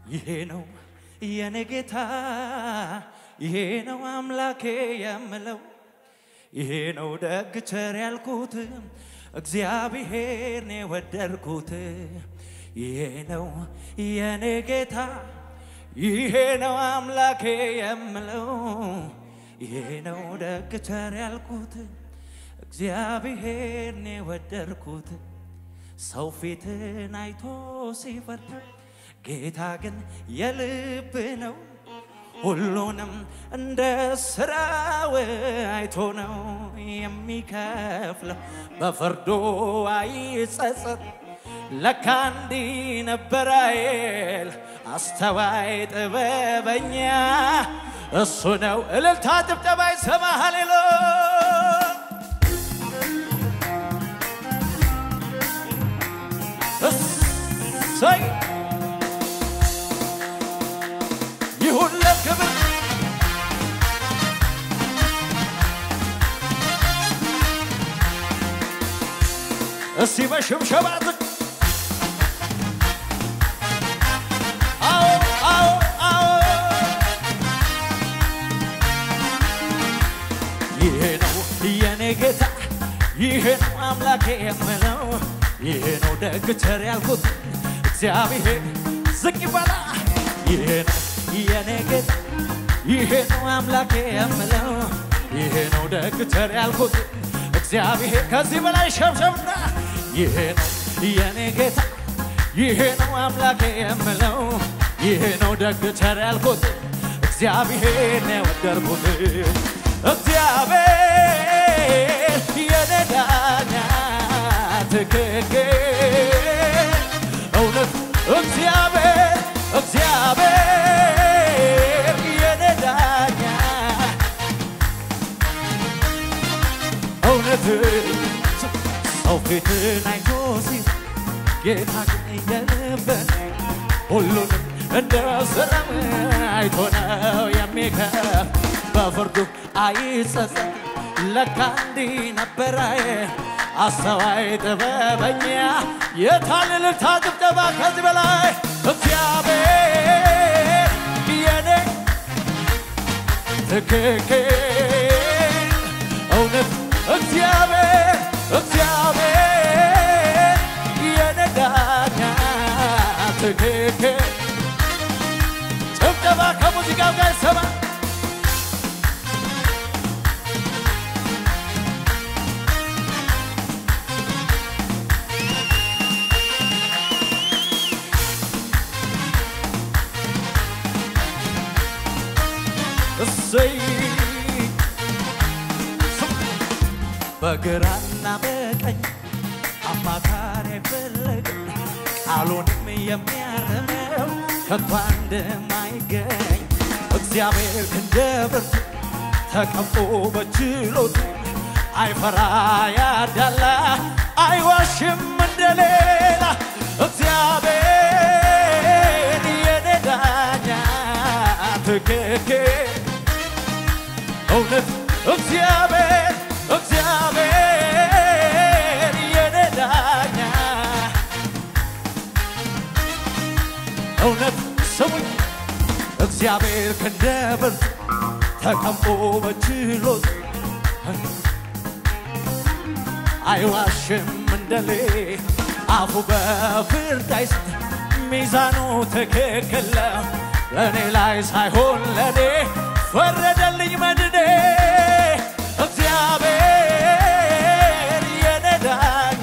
ይሄ ነው የኔ ጌታ፣ ይሄ ነው አምላኬ የምለው፣ ይሄ ነው ደግ ቸር ያልኩት እግዚአብሔርን የወደድኩት፣ ይሄ ነው የኔ ጌታ፣ ይሄ ነው አምላኬ የምለው፣ ይሄ ነው ደግ ቸር ያልኩት እግዚአብሔርን የወደድኩት። ሰው ፊትን አይቶ ሲፈርድ ጌታ ግን የልብ ነው። ሁሉንም እንደ ስራው አይቶ ነው የሚከፍለው። በፍርዱ አይጸጸት። ለካ እንዲህ ነበር አይል አስተዋይ ጥበበኛ እሱ ነው። እልልታ ጭብጨባ ይሰማ ሃሌሉያ እሰይ ይሁን ለክብር እስቲ በሽብሸባ ዝቅ አዎ አዎ አዎ ይሄ ነው የኔ ጌታ ይሄ ነው አምላኬ የምለው ይሄ ነው ደግ ቸር ያልኩት እግዚአብሔር ዝቅ ይበላ ይሄ ነው የኔ ጌታ ይሄ ነው አምላኬ የምለው ይሄ ነው ደግ ቸር ያልኩት እግዚአብሔር ከዚህ በላይ ሸብሸብና ይሄ ነው የኔ ጌታ ይሄ ነው አምላኬ የምለው ይሄ ነው ደግ ቸር ያልኩት እግዚአብሔር ነው የወደድኩት እግዚአብሔር የኔ ዳኛ ትክክል እውነት እግዚአብሔር እግዚአብሔር የኔ ዳኛ እውነት ሰው ፊትን አይቶ ሲል ጌታ ግን የልብን ሁሉንም እንደ ሰላም አይቶ ነው የሚከፍ በፍርዱ አይጸጸት። ለካ እንዲህ ነበረ አስተዋይ ጥበበኛ የታለ እልልታ ጭብጨባ ከዚህ በላይ እግዚአብሔር የኔ ትክክል እውነት እግዚአብሔር እግዚአብሔር የኔ ዳኛ ትክክል ጭብጨባ ከሙዚቃው ጋር ይሰማ እሰይ በግራና በቀኝ አማካሪ አይፈለግም ቃሉንም የሚያርመው ከቶ እንደማይገኝ እግዚአብሔር ክንደ ብርቱ ተቀምጦ በችሎቱ አይፈራ ያዳላ አይዋሽም እንደሌላ እግዚአብሔር የኔ ዳኛ ትክክል እውነት እግዚአብሔር እግዚአብሔር የኔ ዳኛ እውነት ስሙኝ እግዚአብሔር ክንደ ብርቱ ተቀምጦ በችሎት አይዋሽም እንደሌ አፉ በፍርድ አይስት ሚዛኑ ትክክል ነው። ለእኔ ላይ ሳይሆን ለእኔ ፈረደልኝ መድኔ እግዚአብሔር የኔ ዳኛ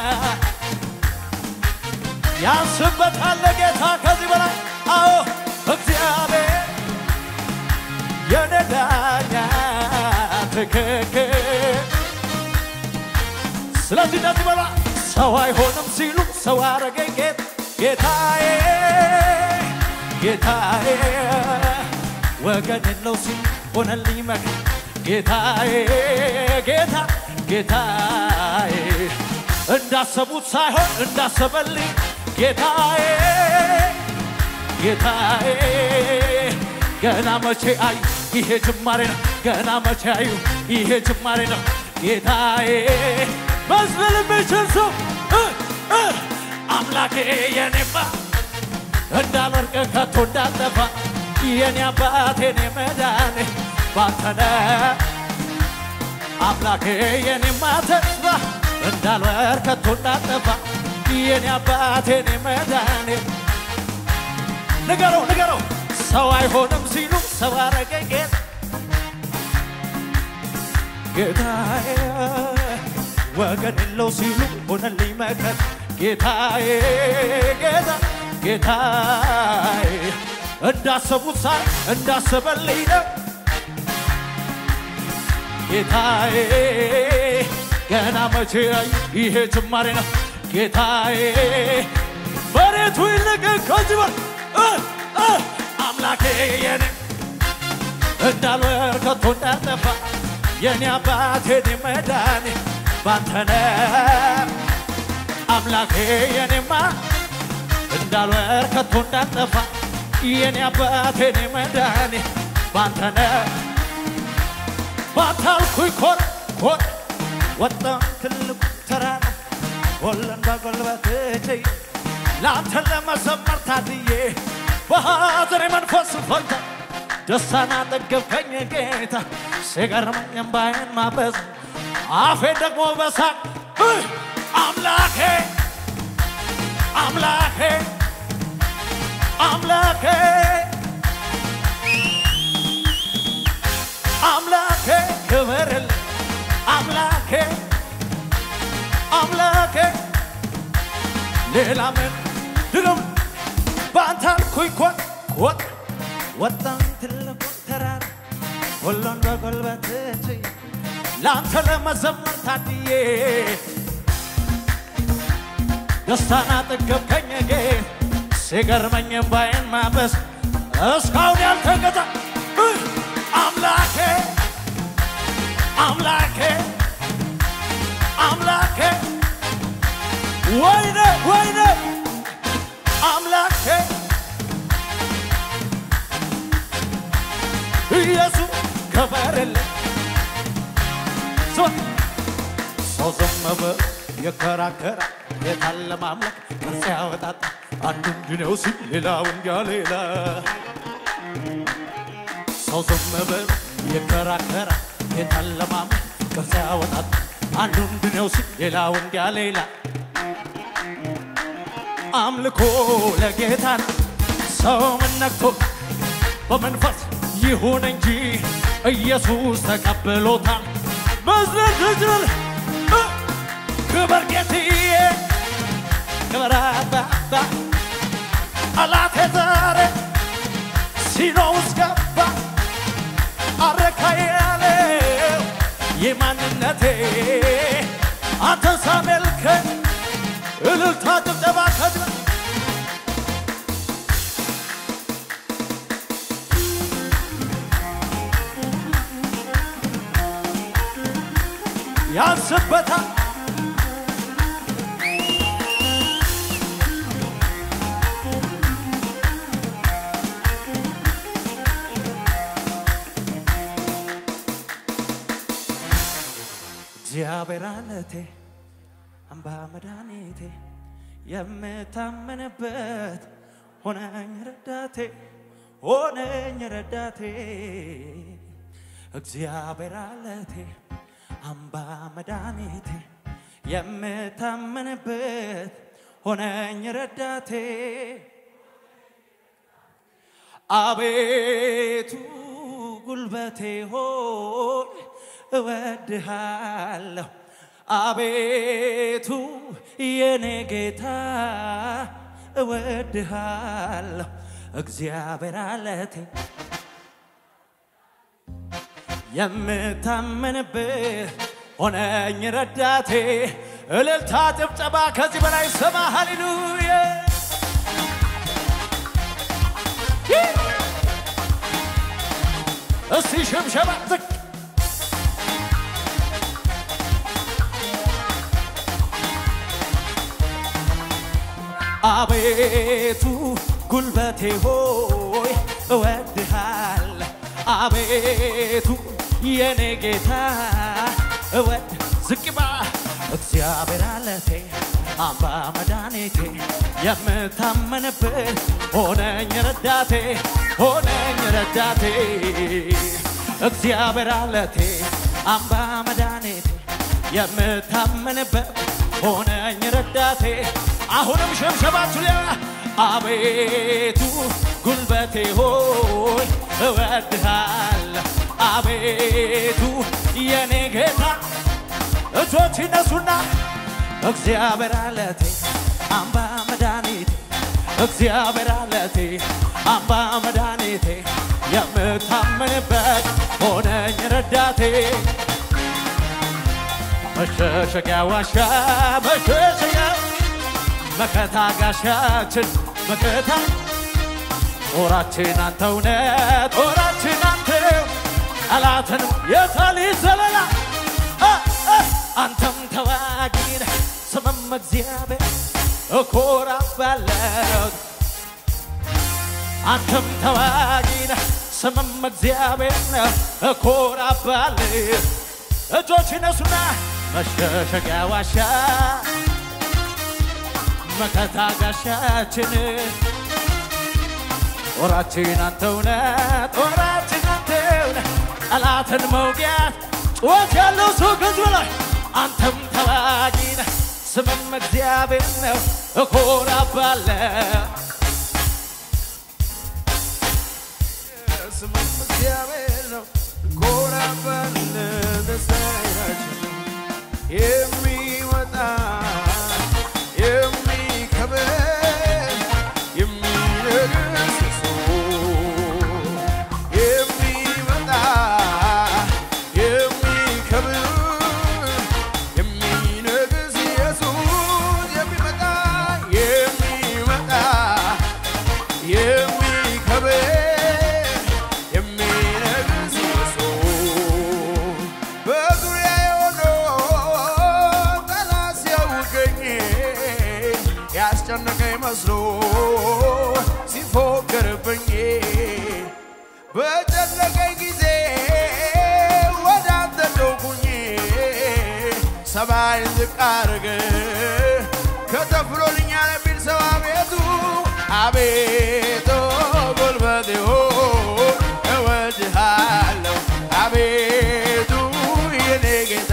ያንስበታል ጌታ ከዚህ በላይ አዎ እግዚአብሔር የኔ ዳኛ ትክክል ስለዚህ እንደዚህ በላ ሰው አይሆንም ሲሉ ሰው አረገኝ ጌታ ጌታዬ ጌታዬ ወገን የለው ሲል ሆነልኝ መከ ጌታዬ ጌታ ጌታዬ እንዳሰቡት ሳይሆን እንዳሰበልኝ ጌታዬ ጌታዬ ገና መቼ አዩ ይሄ ጅማሬ ነው ገና መቼ አዩ ይሄ ጅማሬ ነው ጌታዬ መዝለል የሚችል ሰው እ እ አምላኬ የኔማ እንዳልወርቅ ከቶ እንዳልጠፋ የኔ አባት የኔ መዳኔ ባንተነ አምላኬ የኔማ ተስፋ እንዳልወርቅ ከቶ እንዳልጠፋ የኔ አባት የኔ መዳኔ ንገረው ንገረው ሰው አይሆንም ሲሉ ሰው አረገኝ ጌታ ጌታዬ ወገን የለው ሲሉ ሆነልኝ መከት ጌታዬ ጌታ ጌታዬ እንዳሰቡት ሳይ እንዳሰበልኝ ነው ጌታዬ ገና መቼ ያዩ ይሄ ጅማሬ ነው ጌታዬ መሬቱ ይልቅ ከዚህ በል እ እ አምላኬ የኔ እንዳልወር ከቶ እንዳልጠፋ የኔ አባት የኔ መዳኔ ባንተነ አምላኬ የኔማ እንዳልወር ከቶ እንዳልጠፋ የኔ አባት የኔ መዳኔ ባንተነ ባታልኩኝ ኮር ኮር ወጣ ትልቁ ተራራ ወለን በጎልበት እጄ ለአንተ ለመዘመር ታድዬ በሐዘኔ መንፈስ ፈንታ ደስታን አጠገብከኝ ጌታ ሲገርመኝ እምባዬን ማበዝ አፌ ደግሞ በሳቅ እ አምላኬ አምላኬ አምላኬ አምላኬ ክብርል አምላኬ አምላኬ ሌላ ምን ድግም በአንተ አልኩኝ ኮት ኮት ወጣን ትልቁ ተራራ ሁሉን በጉልበት ችዬ ለአንተ ለመዘመር ታድዬ ደስታን አጠገብከኝ ጌታ ሲገርመኝ እምባዬን ማበስ እስካሁን ያልተገታ እ አምላኬ አምላኬ አምላኬ ወይኔ ወይኔ አምላኬ ኢየሱስ ከበረልኝ ዞን ሰው ዝም ብሎ የከራከራ የታለ ማምለክ ቅርጽ ያወጣጣ አንዱ እንዲነው ሲል ሌላው እንዲያ ሌላ ሰው ዝም ብሎ የከራከራ የታለ ማምለክ ቅርጽ ያወጣጣ አንዱ እንዲነው ሲል ሌላው እንዲያ ሌላ አምልኮ ለጌታ ነው። ሰው ምን ነክቶ በመንፈስ ይሁን እንጂ ኢየሱስ ተቀብሎታል። መዝለል ትችል እ ክብር ጌትዬ ክብር አባባ ጠላቴ ዛሬ ሲኖ ውስጥ ገባ አረካ ያለው የማንነቴ አንተን ሳመልከኝ እልልታ ጭብጨባ ከድረ ያንስበታል እግዚአብሔር አለቴ አምባ መድኃኒቴ የምታመንበት ሆነኝ ረዳቴ ሆነኝ ረዳቴ እግዚአብሔር አለቴ አምባ መድኃኒቴ የምታመንበት ሆነኝ ረዳቴ አቤቱ ጉልበቴ ሆይ እወድሃለሁ አቤቱ የኔ ጌታ እወድሃለሁ እግዚአብሔር አለቴ የምታመንብህ ሆነኝ ረዳቴ እልልታ ጭብጨባ ከዚህ በላይ ስማ ሃሌሉያ እስቲ ሽብሸባ ዝቅ አቤቱ ጉልበቴ ሆይ እወድሃል አቤቱ የኔ ጌታ እወድ ዝቅባ እግዚአብሔር አለቴ አምባ መድኃኒቴ የምታመንበት ሆነኝ ረዳቴ ሆነኝ ረዳቴ እግዚአብሔር አለቴ አምባ መድኃኒቴ የምታመንበት ሆነኝ ረዳቴ አሁንም ሸብሸባችሁ ሌላ አቤቱ ጉልበቴ ሆይ እወድሃለሁ አቤቱ የኔ ጌታ እጆች ይነሱና እግዚአብሔር አለቴ አምባ መድኃኒቴ እግዚአብሔር አለቴ አምባ መድኃኒቴ የምታመንበት ሆነኝ ረዳቴ መሸሸጊያ ዋሻ መሸሸጊያ መከታ ጋሻችን መከታ ጦራችን አንተውነ ጦራችን አንተው ጠላትን የታል ዘለላ አንተም ተዋጊን ስምም እግዚአብሔር እኮራባለሁ አንተም ተዋጊን ስምም እግዚአብሔር እኮራባለሁ እጆች ይነሱና መሸሸጊያ ዋሻ መከታ ጋሻችን ጦራችን አንተውነ ጦራችን አንተውነ ጠላትን መውጊያት ጩኸት ያለው ሰው ከዚህ በላይ አንተም ተዋጊ ነህ ስምም እግዚአብሔር ነው እኮራባለሁ ስምም እግዚአብሔር ነው እኮራባለሁ ደስታችን የሚወጣ የሚከብር የሚነግስ እሱ የሚወጣ የሚከብር የሚነግስ ኢየሱስ የሚመጣ የሚመጣ የሚከብር የሚነግስ ኢየሱስ በዙሪያዬ ሆኖ ጠላት ሲያውከኝ ያስጨነቀኝ መስሎ ሲፎክርብኝ በጨነቀኝ ጊዜ ወደ አንተ ጮኩኝ ሰማይን ዝቅ አድርግ ከተፍሎልኛል የሚል ሰው አቤቱ አቤቱ ጉልበቴ ሆይ እወድሃለሁ አቤቱ የኔ ጌታ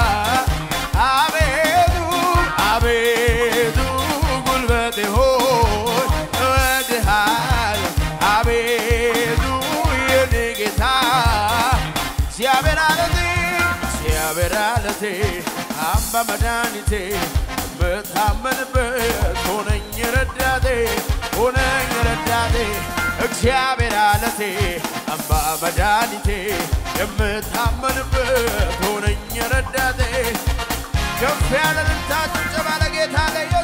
አቤቱ አቤቱ ጉልበቴ ሆይ እወድሃለሁ አቤቱ የኔ ጌታ እግዚአብሔር አለቴ እግዚአብሔር አለቴ አምባ መድኃኒቴ የምታመንበት ሆነኝ ረዳቴ ሆነኝ ረዳቴ እግዚአብሔር አለቴ አምባ መድኃኒቴ የምታመንበት ሆነኝ ረዳቴ ከፍ ያለ ልልታ ጭብጨባ ለጌታ ለየ